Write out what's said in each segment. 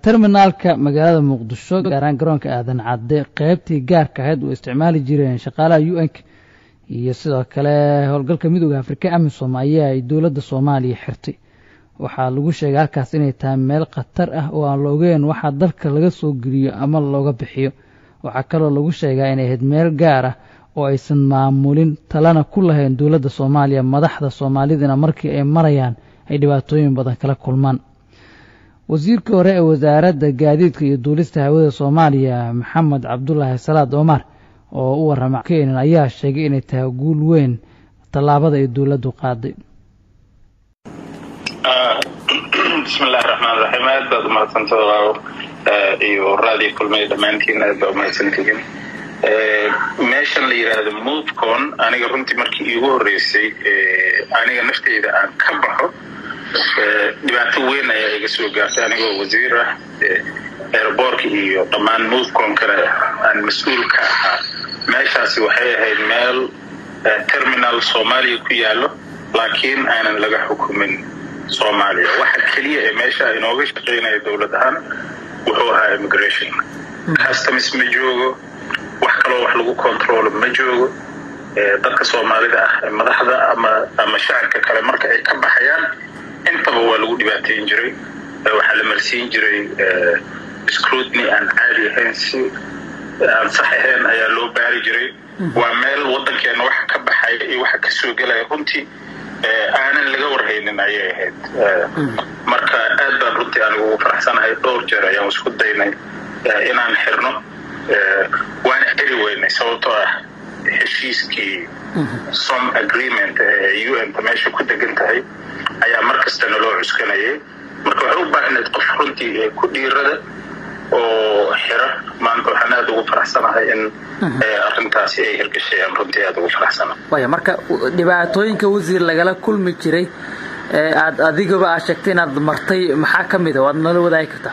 terminaalka magaalada muqdisho gaaraan garoonka aadan cadde qeybtii gaarka ahayd oo isticmaali jireen shaqaalaha u n k iyo sidoo kale howlgalka midooda afrika amisom ayaa ay dowladda soomaaliya xirtay waxaa lagu sheegay halkaas inay tahay meel khatar ah oo aan la ogeyn waxaa dalka laga soo geliyo ama looga bixiyo waxaa kaloo lagu sheegaa inay ahayd meel gaar ah oo aysan maamulin talana ku lahayn dowladda soomaaliya madaxda soomaalidana markii ay marayaan ay dhibaatooyin badan kala kulmaan wasiirkii hore ee wasaaradda gaadiidka iyo duulista hawada soomaaliya maxamed cabdulaahi salaad omar oo u warrama keenan ayaa sheegay inay tahay guul weyn tallaabada ay dowladdu qaaday bismillahi raxmaan raxiim aad baad umahadsantaha walaalo iyo raadii kulmay dhammaantiin aad baa umahadsantihiin meeshan la yidhaahdo movecon aniga runtii markii iigu horreysay aniga nafteyda aan ka baxo dhibaato weyn ayaa iga soo gaartay anigoo wasiir ah airboorka iyo dhammaan movecon kale aan mas-uul ka ahaa meeshaasi waxay ahayd meel terminal soomaaliya ku yaallo laakiin aanan laga xukumin soomaaliya waxa keliya ee meesha inooga shaqaynaya dowlad ahaan wuxuu ahaa immigration customs ma joogo wax kaloo wax lagu controlo ma joogo dadka soomaalida ah madaxda ama ama shacabka kale marka ay ka baxayaan intaba waa lagu dhibaateyn jiray waxaa la marsiin jiray scrutiny aan caadi ahayn si aan sax ahayn ayaa loo baari jiray waa meel waddankeena waxa ka baxaya iyo waxa ka soo gelaya runtii aanan laga warhaynin ayay ahayd marka aad baan runtii anigu ugu faraxsanahay dhowr jeer ayaan isku daynay inaan xirno waana xiri weynay sababtoo ah heshiiskii som agreement ee u n ta meesha ku degan tahay ayaa mar kasta naloo cuskanayay marka waxay u baahnayd qof runtii ku dhiirada oo xira maanta waxaan aada ugu faraxsanahay in arrintaasi ay hirgashay aan runtii aada ugu faraxsanahay waya marka dhibaatooyinka wasiir lagala kulmi jiray ee aad adigaba aad sheegtay inaad martay maxaa ka mid a waad nala wadaagi kartaa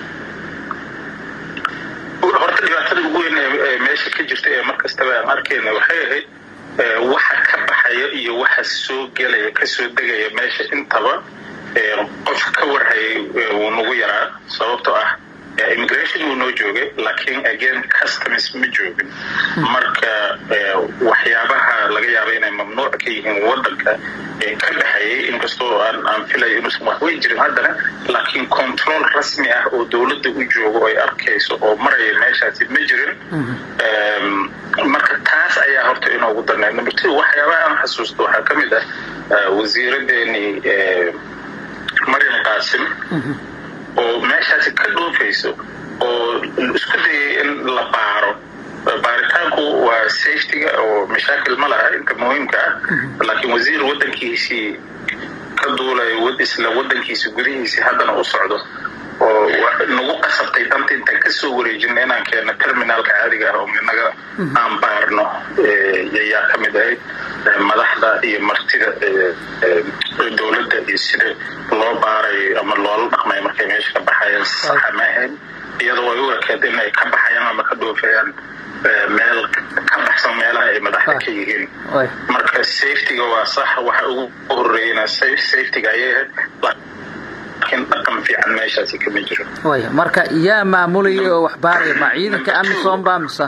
horta dhibaatada ugu weyn ee meesha ka jirta ee mar kastaba aan arkayna waxay ahayd waxa ka baxaya iyo waxa soo gelaya kasoo degaya meesha intaba qof ka warhayay wuu nagu yaraa sababtoo ah immigration wuu noo joogay laakiin again customs ma joogin marka waxyaabaha laga yaaba inay mamnuuc ka yihiin wadanka ka dhexeeyay inkastoo aan aan filayo inuusan waxweyn jirin haddana laakiin control rasmi ah oo dowladda u joogo ay arkayso oo maraya meeshaasi ma jirin marka taas ayaa horta inoogu darnay number two waxyaabaha aan xasuusto waxaa ka mid ah wasiiradeenii maryam qaasim oo meeshaasi ka dhoofayso oo isku dayay in la baaro baaritaanku waa safetyga oo mashaakil ma laha inta muhiimka ah laakiin wasiir wadankiisii ka duulayo isla wadankiisi gudihiisii haddana u socdo oo nagu qasabtay danta intaan kasoo wareejina inaan keenno terminaalka caadiga ah oo inaga aan baarno ayaa ka mid ahayd madaxda iyo martida dowladda iyo sida loo baarayo ama loola dhaqmayo markay meesha ka baxayaan saxa ma ahayn iyadoo ay u ekeed in ay ka baxayaan ama ka dhoofayaan meel ka baxsan meelaha ay madaxda ka yihiin marka safetyga waa sax waxa ugu horreeyana safetyga ayay ahayd laakiin dhaqan fiican meeshaasi kama jiro waya marka yaa maamulaya oo wax baaraya ma ciidanka amisom baa mise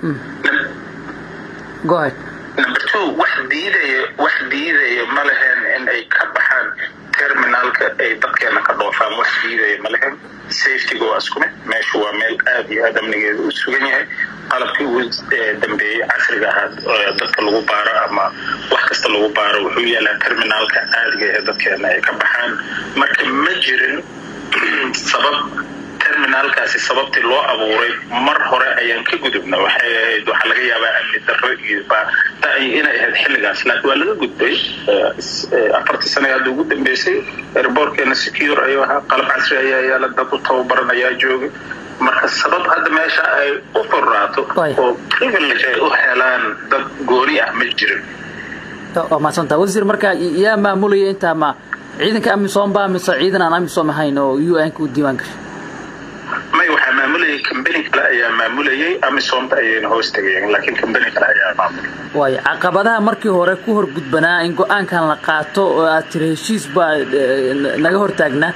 go ahead number two wax diidaya wax diidaya ma lehen in ay ka baxaan terminaalka ay dadkeena ka dhoofaan wax diidaya ma lehen safetyga waa isku mid meeshu waa meel aad iyo aad amnigeeda u sugan yahay qalabkii ugu dambeeyey casriga ahaa dadka lagu baaro ama wax kasta lagu baaro wuxuu yaalaa terminaalka caadiga ee dadkeena ay ka baxaan marka ma jirin sabab terminaalkaasi sababtii loo abuuray mar hore ayaan ka gudubna waxay ahayd waxaa laga yaabaa amni darro iyo inay ahayd xilligaas laakiin waa laga gudbay afartii sana hadda ugu dambeysay airboortkeena secure ayuu ahaa qalab casri ayaa yaala dad u tababaran ayaa joogay marka sabab hadda meesha ay u furraato oo privilege ay u helaan dad gooni ah ma jirin waa mahadsanta wasiir marka yaa maamulaya intaa ma ciidanka amisom baa mise ciidan aan amisom ahayn oo u n ka u diiwaan gashay may waxaa maamulayay combany kale ayaa maamulayay amisomta ayayna hoos tegayeen laakiin combany kale ayaa maamulay waayo caqabadaha markii hore ku horgudbanaa in go-aankan la qaato oo aad tiri heshiis baa naga hortaagnaa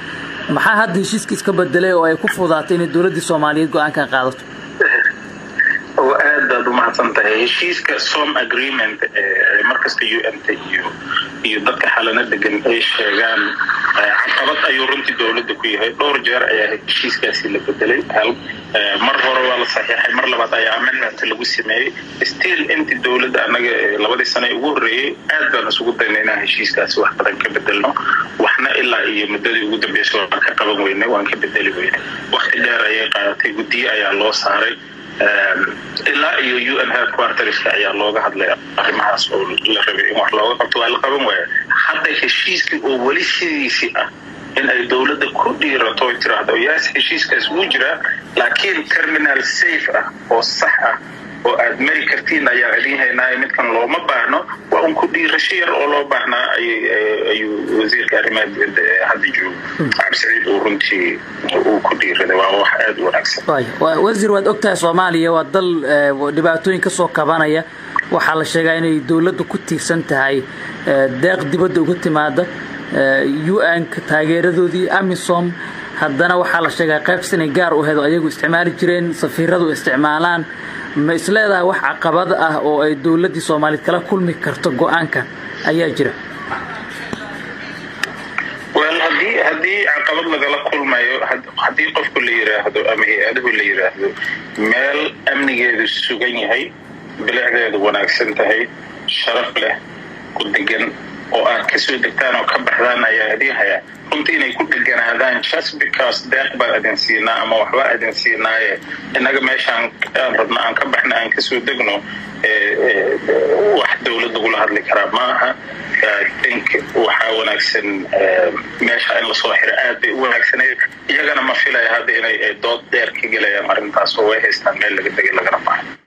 maxaa hadda heshiiska iska bedelay oo ay ku fudaatay inay dowladdii soomaaliyeed go-aankan qaadato aad baad u mahadsan tahay heshiiska som agreement markasta u n t iyo iyo dadka xalana degan ay sheegaan caqabad ayuu runtii dowladda ku yahay dhowr jeer ayaa heshiiskaasi la bedelay mar hore waa la saxiixay mar labaad ayaa amendment lagu sameeyey still intii dowladda annaga labadii sane ugu horreeyey aad baan isugu dayna inaan heshiiskaasi wax badan ka bedelno waxna ilaa iyo muddadii ugu dambeysay waan ka qaban weynay waan ka bedeli weynay wakti dheer ayay qaadatay guddiye ayaa loo saaray ilaa iyo u n headquarterska ayaa looga hadlay arrimahaas oo la rabay in wax looga qabto waa la qaban waaya hadda heshiiskii oo weli sidiisii ah in ay dowladda ku dhiirato oy tiraahdo yaas heshiiskaas wuu jiraa laakiin terminal safe ah oo sax ah oo aad mari kartiin ayaa idin haynaayo midkan looma baahno waa un ku dhiirasho yar oo loo baahnaa ayuu wasiirka arrimaha dibadda ee hadda joogo cabdisaciid uu runtii uu ku dhiiraday waa wax aada u wanaagsan wasiir waad ogtahay soomaaliya waa dal dhibaatooyin ka soo kabanaya waxaa la sheegaa inay dowladdu ku tiirsan tahay deeq dibadda uga timaada u-nka taageeradoodii amisom haddana waxaa la sheegaa qaybs inay gaar u hedo ayagu isticmaali jireen safiiradu isticmaalaan ma isleedahay wax caqabad ah oo ay dowladdii soomaaliyeed kala kulmi karto go-aankan ayaa jira wel hadii haddii caqabad lagala kulmayo haddii qofku la yiraahdo ama hay-aduhu la yiraahdo meel amnigeedu sugan yahay bilicdeedu wanaagsan tahay sharaf leh ku degan oo aad kasoo degtaan oo ka baxdaan ayaa idin hayaa runtii inay ku dheganaadaan just because deeq baan idin siinaa ama waxba idin siinaaye innaga meeshaan aan rabno aan ka baxna aan kasoo degno wax dowlad lagula hadli karaa maaha think waxaa wanaagsan meesha in lasoo xiro aad bay u wanaagsaneyd iyagana ma filaya hadda inay dood dheer ka gelayaan arrintaas oo way haystaan meel laga degay lagana baxo